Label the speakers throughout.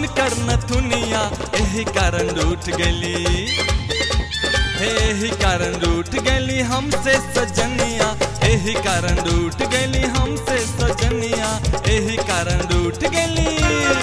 Speaker 1: उनकर नथुनिया एही कारण रूठ गली एही कारण रूठ गली हमसे सजनिया एही कारण रूठ गली हमसे सजनिया एही कारण रूठ गली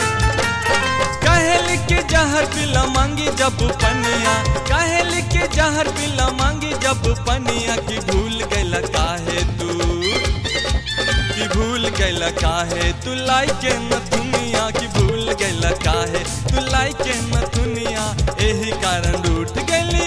Speaker 1: कहल के जहर पिला मांगी जब पनिया कहल के जहर पिला मांगी जब पनिया की भूल गैला काहे तू कि भूल गैला काहे तू लाई के न दुनिया की भूल गैला काहे तू लाई के न दुनिया एही कारण रूठ गली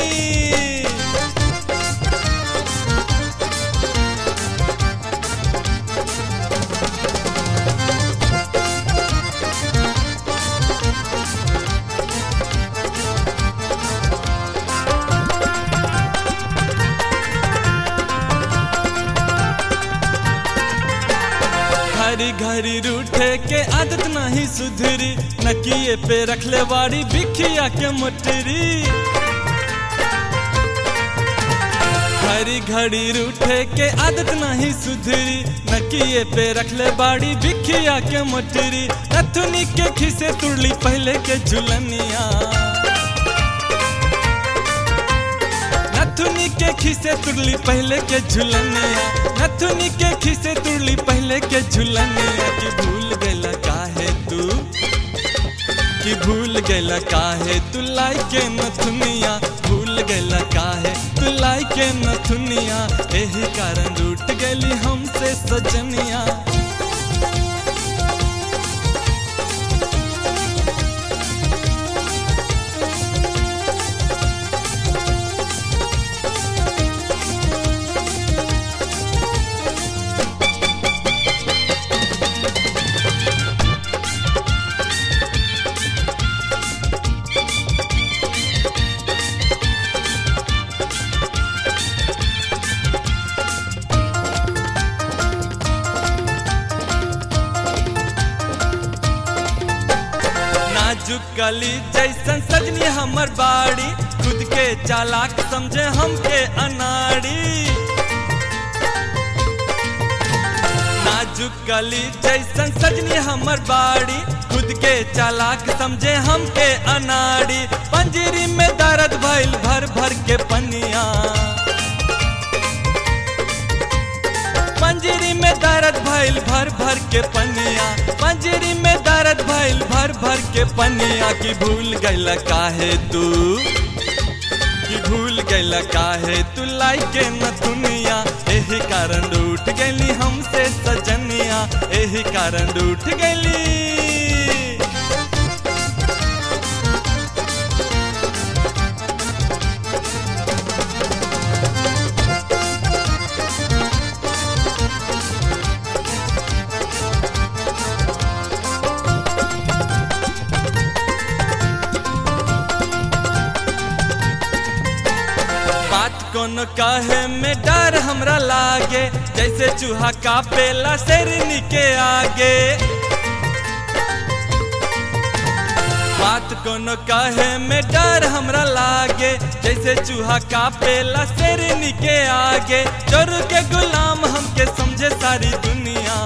Speaker 1: घरी घरी रूठे के आदत नहीं सुधरी नकिए पे रखले वारी बिखिया के मोटरी घड़ी घड़ी रूठे के आदत नहीं सुधरी नकिए पे रखले बाड़ी बिखिया के मोटरी नथुनी के खिसे तुड़ली पहले के झुलनिया नथुनी के खिसे तुड़ली पहले के झुलनिया नथुनी के खिसे तुड़ली पहले के झुलनिया कि भूल गैला काहे तू कि भूल गैला काहे तू लाई के नथुनिया भूल गैला काहे तू लाई के नथुनिया एही कारण रूठ गली हमसे सजनिया नाजुक कली जैसन सजनी हमर बाड़ी खुद के चालाक समझे हमके अनाड़ी नाजुक कली जैसन सजनी हमर बाड़ी खुद के चालाक समझे हमके अनाड़ी पंजरी में दर्द भइल भर भर के पनिया पंजरी में दर्द भइल भर भर के पनिया पंजरी में दर्द भइल भर भर के पनिया की भूल गैल काहे तू कि भूल गैल काहे तू लाई के न दुनिया एही कारण रूठ गली हमसे सजनिया एही कारण रूठ गली बात कोनो कहे में डर हमरा लागे जैसे चूहा का पेला शेरनी के आगे बात कोनो कहे में डर हमरा लागे जैसे चूहा का पेला शेरनी के आगे चोर के गुलाम हमके समझे सारी दुनिया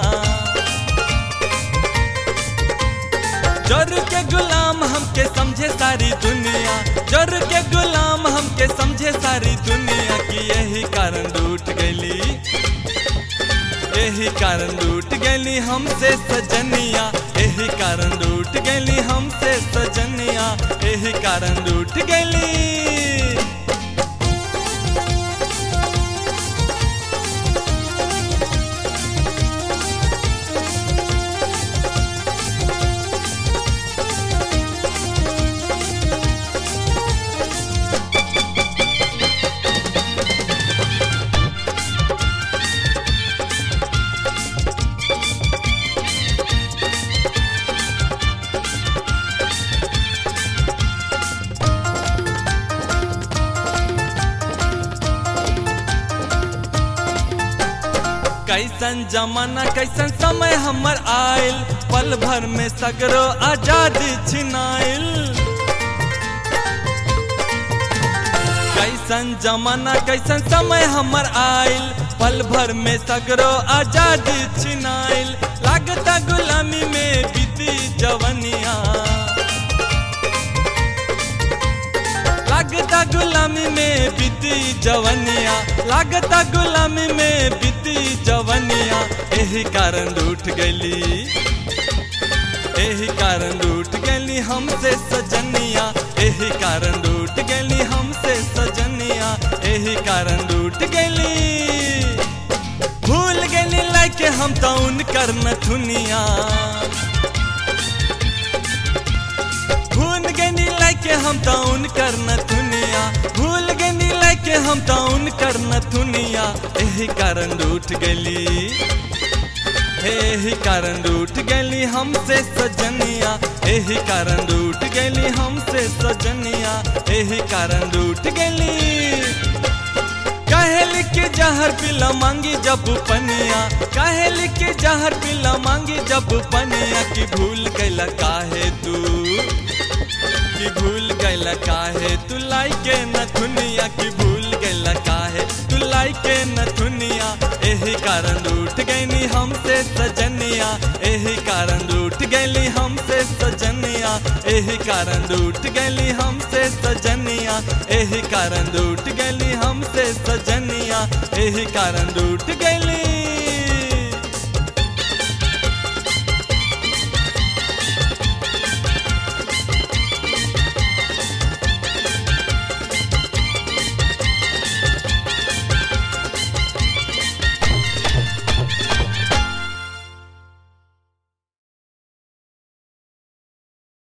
Speaker 1: जोर के गुलाम हमके समझे सारी दुनिया जोर के गुलाम हमके समझे सारी दुनिया की यही कारण रूठ गली यही कारण रूठ गली हमसे सजनिया यही कारण रूठ गली हमसे सजनिया यही कारण रूठ गली कैसन जमाना कैसन समय हमर आयल पल भर में सगरो आजादी छिनाइल कैसन जमाना कैसन समय हमर आयल पल भर में सगरो आजादी छिनाइल लागता गुलामी में बीती जवनिया जवनिया लागता गुलामी में बीती जवनिया एही कारण रूठ गली एही कारण रूठ गली हमसे सजनिया एही कारण रूठ गली हमसे सजनिया एही कारण रूठ गली भूल गली लाके हम तो उनकर नथुनिया भूल गनी लाके हम तो उनकर नथुनिया भूल गनी लाके हम तो उनकर नथुनिया एही कारण रूठ गली एही कारण रूठ गली हमसे सजनिया एही कारण रूठ गली हमसे सजनिया एही कारण रूठ गली कहल के जहर पिला मांगी जब पनिया कहल के जहर पिला मांगी जब पनिया की भूल गैला काहे तू की भूल गैला काहे तू लाई के नथुनिया की भूल गैला काहे तू लाई के नथुनिया एही कारण रूठ गईनी हमसे सजनिया एही कारण रूठ गईली हमसे सजनिया एही कारण रूठ गईली हमसे सजनिया एही कारण रूठ गईली हमसे सजनिया एही कारण रूठ गईली